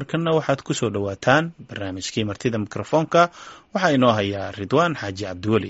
markanna waxaad ku soo dhowaataan barnaamijkii martida mikrofoonka waxaa inoo hayaa ridwaan xaaji cabdiweli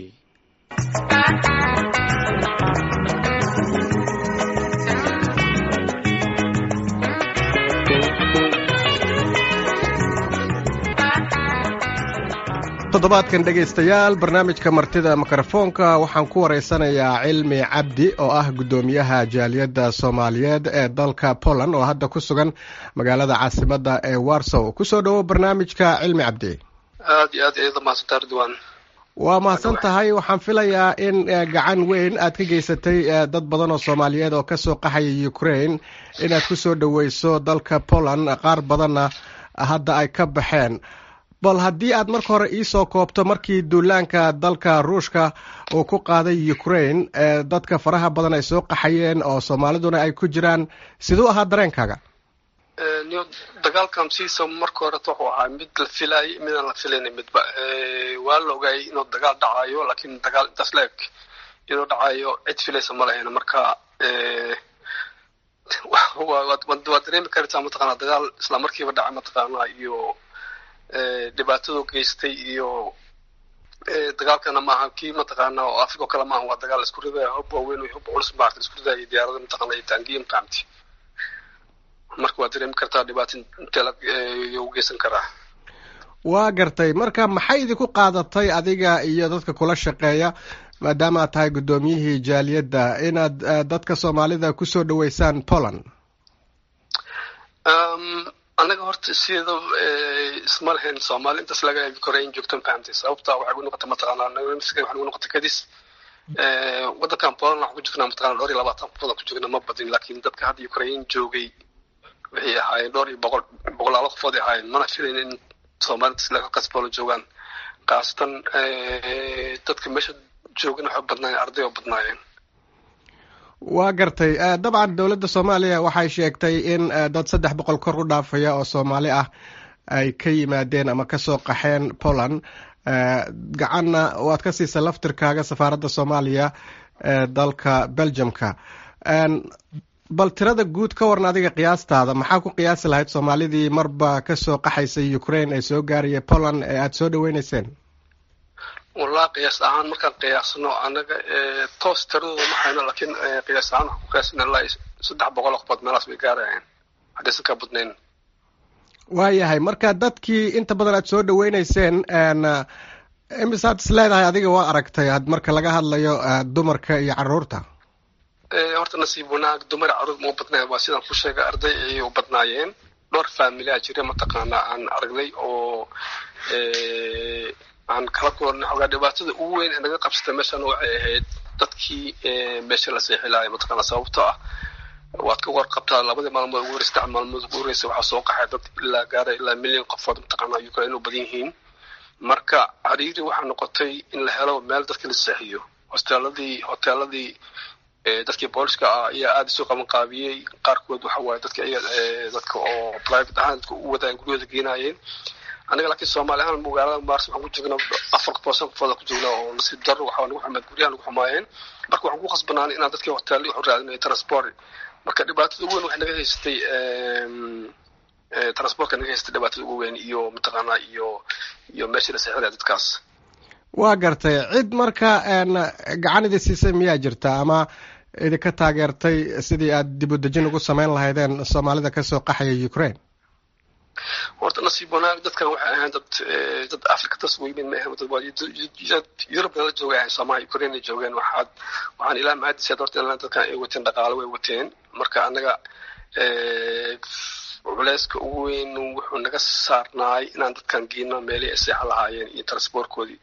toddobaadkan dhegaystayaal barnaamijka martida mikrofoonka waxaan ku waraysanayaa cilmi cabdi oo ah guddoomiyaha jaaliyadda soomaaliyeed ee dalka poland oo hadda ku sugan magaalada caasimadda ee warsow kusoo dhowo barnaamijka cilmi cabdi aad iyo aad iyada mahadsantaa ridwaan waa mahadsan tahay waxaan filayaa in gacan weyn aad ka geysatay dad badan oo soomaaliyeed oo kasoo qaxaya ukraine inaad kusoo dhoweyso dalka poland qaar badanna hadda ay ka baxeen bal haddii aad marka hore iisoo koobto markii duulaanka dalka ruushka uu ku qaaday ukraine ee dadka faraha badan ay soo qaxayeen oo soomaaliduna ay ku jiraan siduu ahaa dareenkaaga niyo dagaalkan siisa marka horeta wuxuu ahaa mid la filaayay midaan la filayna midba waa la ogaayay inuu dagaal dhacayo laakiin dagaal intaas la eg inuu dhacayo cid filaysa ma lahayn marka waa dareemi kartaa mataqaana dagaal isla markiiba dhacay mataqaana iyo dhibaatadu geystay iyo dagaalkana maaha kii mataqaana oo africa oo kale maaha waa dagaal isku ridaya hub waaweyn hub culus maarta isku ridaya diyaarada mataqaana iyo taangiya mafahamti marka waa dareemi kartaa dhibaato intee u geysan karaa waa gartay marka maxay idinku qaadatay adiga iyo dadka kula shaqeeya maadaama aad tahay guddoomiyihii jaaliyadda inaad dadka soomaalida kusoo dhaweysaan poland annaga horta sida isma lahayn soomaali intaas laga koreyn joogto mafahamtay sababta waxay gu noqotay mataqaana waxay gu noqotay kadis waddankan poland waxaan ku jirnaa mataqana dhowr iyo labaatan qofood ku jirna ma badin laakiin dadka hadda ukraine joogay waxay ahaayeen dhowr iyo boqol boqolaalo qofood ay ahaayeen mana filayn in soomaalida halkaas poland joogaan khaasatan dadka meesha joogan waxay badnaayeen arday oo badnaayeen waa gartay dabcan dowladda soomaaliya waxay sheegtay in dad saddex boqol kor u dhaafaya oo soomaali ah ay ka yimaadeen ama kasoo qaxeen poland gacanna waad ka siisa laftirkaaga safaaradda soomaaliya ee dalka belgiumka bal tirada guud ka waran adiga qiyaastaada maxaa ku qiyaasi lahayd soomaalidii marba kasoo qaxaysay ukraine ee soo gaaraya poland ee aada soo dhaweyneyseen wallahi qiyaas ahaan markaan qiyaasno annaga toos tiradooda ma hayno laakiin qiyaas ahaan waxaan ku qiyaasina ilaa saddex boqol oo qofood meelaas bay gaarayaan haddaysan ka badnayn waayahay marka dadkii inta badan aad soo dhaweyneyseen imisaad is leedahay adiga waa aragtay marka laga hadlayo dumarka iyo caruurta horta nasiib wanaag dumar caruur ma u badnay waa sidaan ku sheegay arday ayay u badnaayeen dhowr faamilyaa jira mataqaana aan aragnay oo aan kala koornay xogaa dhibaatada ugu weyn ee naga qabsatay meeshan waxay ahayd dadkii meesha la seexilaaya mataqaana sababtoo ah waad ka warqabtaa labadii maalmood ugu horeysa saddex maalmood ugu horeysa waxaa soo qaxay dad ilaa gaara ilaa milyan qofood mataqaana ukraine u badan yihiin marka cariiri waxaa noqotay in la helo meel dadka la seexiyo hosteeladii hoteeladii dadkii booliska ah ayaa aada isu qaban qaabiyey qaarkood waxa waaye dadka dadka oo private ahaan dadka u wadaan guryahooda geenaayeen aniga laakiin soomaali ahaan magaalada maars waxaan ku joognaa afar qofood qofooda ku joognaa oo nasiib daro waxaa nagu xumaad guryaha nagu xumaayeen marka waxaan ku khasbanaan inaan dadkii hoteelli waxu raadinayo transport marka dhibaatada ugu weyn waxay naga haystay transportka naga haystay dhibaatada ugu weyn iyo mataqaanaa iyo iyo meeshii la seexinaya dadkaas waa gartay cid marka gacan idi siisay miyaa jirta ama idinka taageertay sidii aad dib u dejin ugu samayn lahaydeen soomaalida kasoo qaxaya ukraine horta nasiib wanaag dadkan waxay ahayn dad dad africa tas weymin ma ahan dad yurub nala jooga ahayn soomaaliya ukraine ay joogeen waxaad waxaan ilaa mahadisaad horta ilaa dadkan ay wateen dhaqaale way wateen marka annaga culeyska ugu weyn wuxuu naga saarnaay inaan dadkan geeno meelihii ay seexan lahaayeen iyo transportkoodii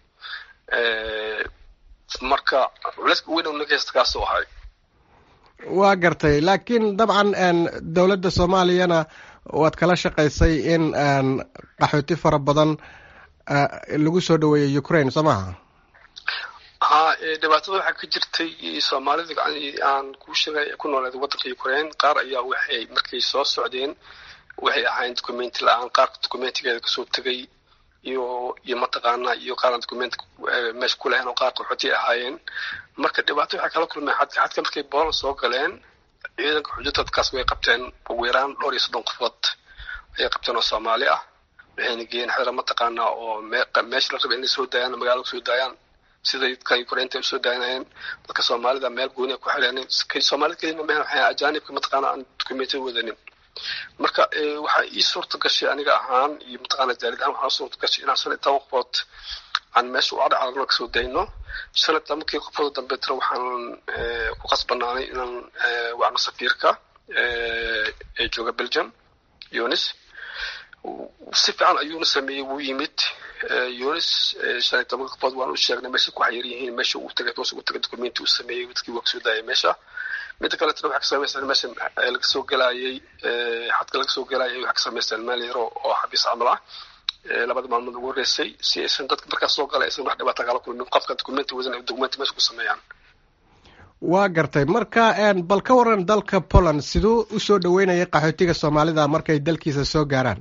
marka culeyska ugu weyn oo naga haysta kaasoo ahay waa gartay laakiin dabcan dowladda soomaaliyana waad kala shaqaysay in qaxooti fara badan lagu soo dhaweeyo ukraine soo maha ha dhibaatada waxaa ka jirtay soomaalida aan kuu sheegay ku nooleed waddanka ukraine qaar ayaa waxay markay soo socdeen waxay ahayn documenti la-aan qaarka documentigeeda kasoo tegay iyo iyo mataqaana iyo qaaraan document meesha ku lahayn oo qaar qaxooti ahaayeen marka dhibaato waxay kala kulmeen xadka xadka markay boolan soo galeen ciidanka xujo dadkaas way qabteen ugu yaraan dhowr iyo soddon qofood ayay qabteen oo soomaali ah waxayna geeyeen xero mataqaanaa oo meesha la rabay inay soo daayaan magaalada soo daayaan sida dadka ukrainta usoo daayanayeen dadka soomaalida meel gooniya ku xireeneen soomaalida kelina mehen waxay ajaanibka mataqaana aan dukumenti wadanin marka waxaa ii suurta gashay aniga ahaan iyo mataqaana jaalid ahaan waxaa suurta gashay inaan shan iyo toban qofood aan meesha u cadhacalno kasoo dayno shan iyo tobankii qofood dambeetna waxaan ku qasbanaanay inaan wacno safiirka ee jooga belgium yunis si fiican ayuuna sameeyey wuu yimid yunis shan iyo toban qofood waan u sheegnay meesha ku xayir yihiin meesha uu tagay toos ugu tagay documenti uu sameeyey dadkii waa kasoo daayay meesha midda kaletana waxay ka samaysteen meesha laga soo gelaayay xadka laga soo gelaayay waxay ka samaysteen meel yaro oo xabiis camal ah labada maalmood ugu horeysay si aysan dadka markaas soo galay aysan wax dhibaata kala kulmin qofka documenti wadan ay documenti meesha ku sameeyaan waa gartay marka bal ka waran dalka poland siduu usoo dhaweynayay qaxootiga soomaalida markay dalkiisa soo gaaraan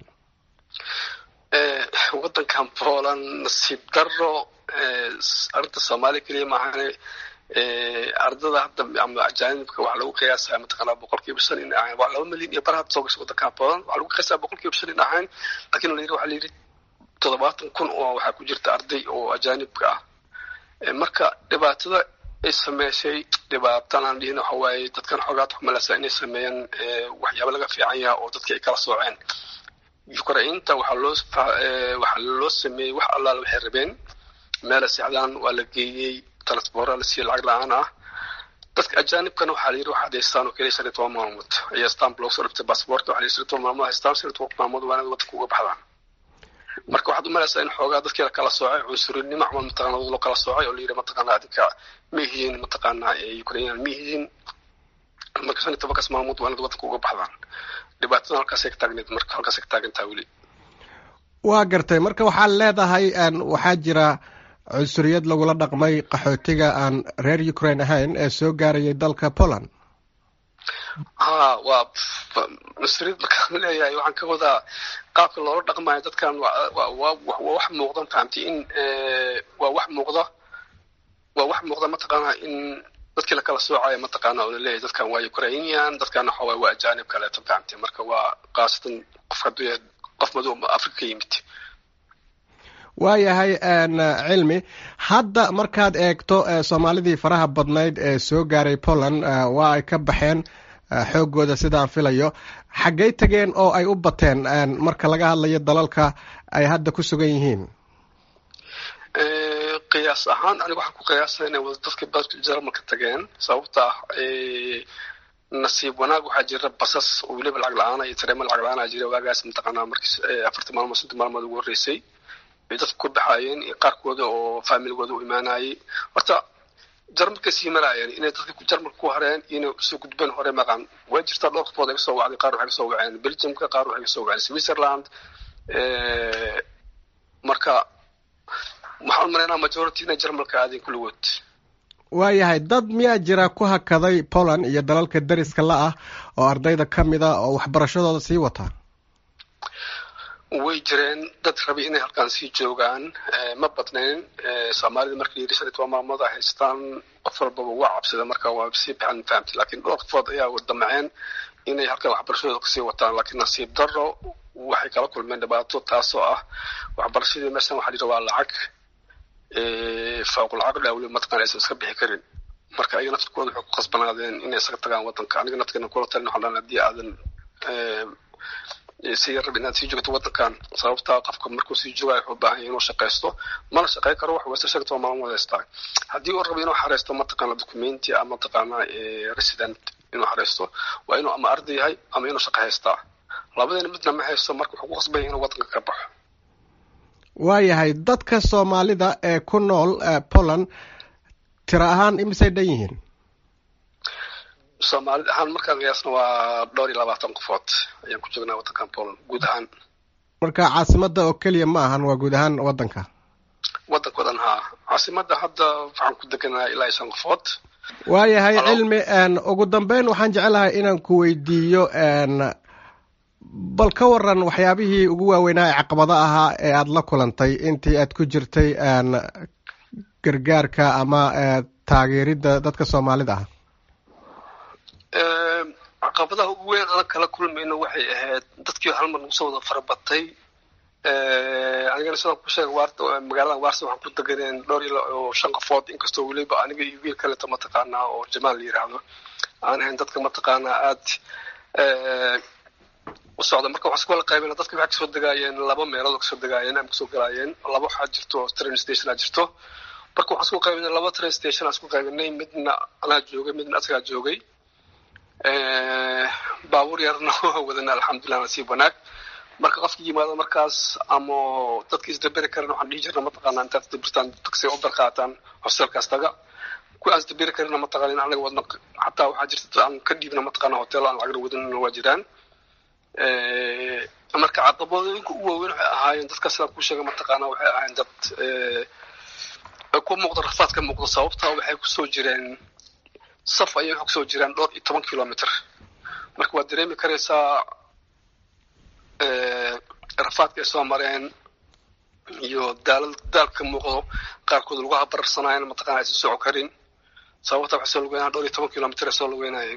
wadankan poland nasiib daro arrinta soomaaliya keliya maahane ardada hadda ama ajaanibka waxaa lagu qiyaasaa mataqaanaa boqolkiiba shan in ahayn waa laba milyan iyo bar hadda soo gashay wadankan poland waxaa lagu qiyaasaa boqolkiiba shan in ahayn lakin la yidhi waxaa la yidhi toddobaatan kun oo waxaa ku jirta arday oo ajaanibka ah marka dhibaatada ay sameysay dhibaatan aan dhihin waxa waaye dadkan xoogaad xumalasa inay sameeyeen waxyaaba laga fiican yaha oo dadkii ay kala sooceen ukrainta waxaa loo waxaa loo sameeyey wax allaala waxay rabeen meela sexdaan waa la geeyey transpora la siiyey lacag la-aan ah dadka ajaanibkana waxaa la yidhi waxaad haystaan oo keliya shan iyo toban maalmood ayaa stamp loogu soo dhibtay basabortka waxaa la yidhi shan iyo toban maalmood haystaan shan iyo toban maalmood waa inaad waddanka uga baxdaan marka waxaad umalaysaa in xoogaa dadkii la kala soocay cunsurinimo camal mataqana loo kala soocay oo la yidhi mataqaana adinka ma ihiin mataqaana ukrainian ma ihiin marka shan iyo tobankaas maalmood waa inaad waddanka uga baxdaan dhibaatadan halkaasay ka taagneed marka halkaasay ka taagantaa weli waa gartay marka waxaad leedahay waxaa jira cunsuriyad lagula dhaqmay qaxootiga aan reer ukraine ahayn ee soo gaarayay dalka poland ha waa cunsuriyad markaan leeyahay waxaan ka wadaa qaabka loola dhaqmayo dadkan waa wax muuqdan fahamtay in waa wax muuqda waa wax muuqda mataqaanaa in dadkii lakala soocayo mataqaana oo laleeyahay dadkan waa ukrainian dadkan waxa waay waa ajaanib kaleeto fahamtay marka waa khaasatan qof hadduu yahay qof madow afrika ka yimid waayahay cilmi hadda markaad eegto soomaalidii faraha badnayd ee soo gaaray poland waa ay ka baxeen xooggooda sidaan filayo xaggay tageen oo ay u bateen marka laga hadlayo dalalka ay hadda ku sugan yihiin qiyaas ahaan aniga waxaan ku qiyaasay inay wada dadka badka jarmalka tageen sababta ah nasiib wanaag waxaa jira basas oo weliba lacag la-aana iyo tareema lacag la-aana jira waagaas mataqaanaa markii afartii maalmood shantii maalmood ugu horreysay ay dadku ku baxaayeen iyo qaarkooda oo faamiligooda u imaanayay horta jarmalka sii maraayeen inay dadka jarmalka ku hareen inay usoo gudbeen hore maqan way jirtaa dhowr qofood ay kasoo wacday qaar waxay kasoo waceen belgiumka qaar waxay kasoo waceen switzerland marka waxaan umalaynaa majority inay jarmalka aadeen kulligood waayahay dad miyaa jira ku hakaday poland iyo dalalka dariska la ah oo ardayda ka mid a oo waxbarashadooda sii wata way jireen dad rabay inay halkaan sii joogaan ma badnayn soomaalida marka yidhi shan iyo toban maalmood ay haystaan qof walbaba waa cabsida marka waa sii baxan fahamtay laakiin dhowr qofood ayaa damaceen inay halkaan waxbarashadooda kasii wataan laakiin nasiib daro waxay kala kulmeen dhibaato taasoo ah waxbarashadii meeshan waxaa jira waa lacag fooqulcaqli awli mataqan aysan iska bixi karin marka ayaga naftirkooda waxay ku qasbanaadeen inay isaga tagaan wadanka aniga nafteena kula talin waxaan dhahan haddii aadan si rab inaad sii joogto wadankan sababtaa qofka markuu sii joogayo wuxuu baahan yahay inuu shaqaysto mana shaqayn karo wax wayse shan toban maalmood haystaa haddii uu rabo inuu xareysto mataqaana documenti ama mataqaana resident inuu xareysto waa inuu ama arday yahay ama inuu shaqo haystaa labadeena midna ma haysto marka wuxuu ku qasban yahay inuu wadanka ka baxo waayahay dadka soomaalida ee ku nool poland tiro ahaan imisay dhan yihiin soomaalida ahaan markaan qiyaasna waa dhowr iyo labaatan qofood ayaan ku joognaa wadankan poland guud ahaan marka caasimada oo keliya ma ahan waa guud ahaan wadanka wadanka o dhan haa caasimada hadda waxaan ku deganaa ilaa iyo shan qofood waayahay cilmi ugu dambeyn waxaan jecelahay inaan ku weydiiyo bal ka waran waxyaabihii ugu waaweynaa ee caqabado ahaa ee aada la kulantay intii aad ku jirtay gargaarka ama taageeridda dadka soomaalida ah caqabadaha ugu weyn ana kala kulmayno waxay ahayd dadkii hal mar nagu soo wada farabatay anigana sidaan ku sheegay waarta magaalada waarsa waxaan ku deganeen dhowr iyo shan qofood inkastoo weliba aniga iyo wiil kaleeto mataqaanaa oo jamaal la yiraahdo aan ahayn dadka mataqaanaa aad u socda marka waxaan isku wala qaybina dadka waxay kasoo degaayeen laba meelood oo kasoo degaayeen ama kasoo galaayeen laba waxaa jirto train station aa jirto marka waxaan isku qaybinay laba train station aan isku qaybinay midna anaa joogay midna asagaa joogay baabuur yarna waa wadana alxamdulilah nasiib wanaag marka qofka yimaado markaas ama dadka isdaberi karan waxaan dhihi jirna mataqaanaa intaad isdabirtaan taksi u barqaataan hosteelkaas taga kuwa aan isdaberi karina mataqaana in anaga wadna xataa waxaa jirta aan ka dhiibna mataqaana hotel aan lacagna wadanina waa jiraan marka caqabadooyinka u waaweyn waxay ahaayeen dadka sidaan kuu sheegay mataqaana waxay ahaayeen dad ku muuqda rafaad ka muuqda sababta waxay kusoo jireen saf ayay waxay kusoo jireen dhowr iyo toban kilomitr marka waad dareemi karaysaa rafaadka ay soo mareen iyo daalad daalka ka muuqdo qaarkood lagu habararsanaayen mataqana aysan soco karin sababta waxay soo lugeynayaan dhowr iyo toban kilomitr ay soo lugeynayeen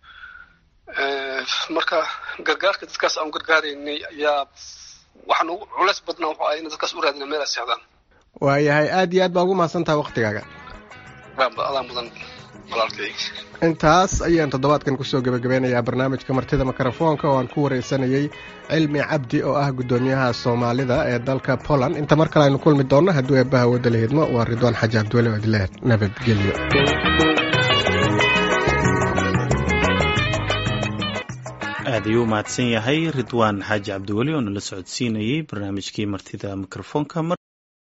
marka gargaarka dadkaas aan gargaaraynay ayaa waxaan ugu culeys badnaa wuxuu ahay in dadkaas u raadina meel ay seexdaan waayahay aad iyo aad baa ugu mahadsantaha waktigaaga adaa mudan walaalkay intaas ayaan toddobaadkan kusoo gebagabeynayaa barnaamijka martida mikrofoonka oo aan ku wareysanayey cilmi cabdi oo ah guddoomiyaha soomaalida ee dalka poland inta mar kale aynu kulmi doonno hadduu eebbaha wadda la hidmo waa ridwaan xaji cabdiweli oo idileh nabadgelyo aad ayuu u mahadsan yahay ridwaan xaaji cabdiweli oo nala socodsiinayey barnaamijkii martida mikrofoonka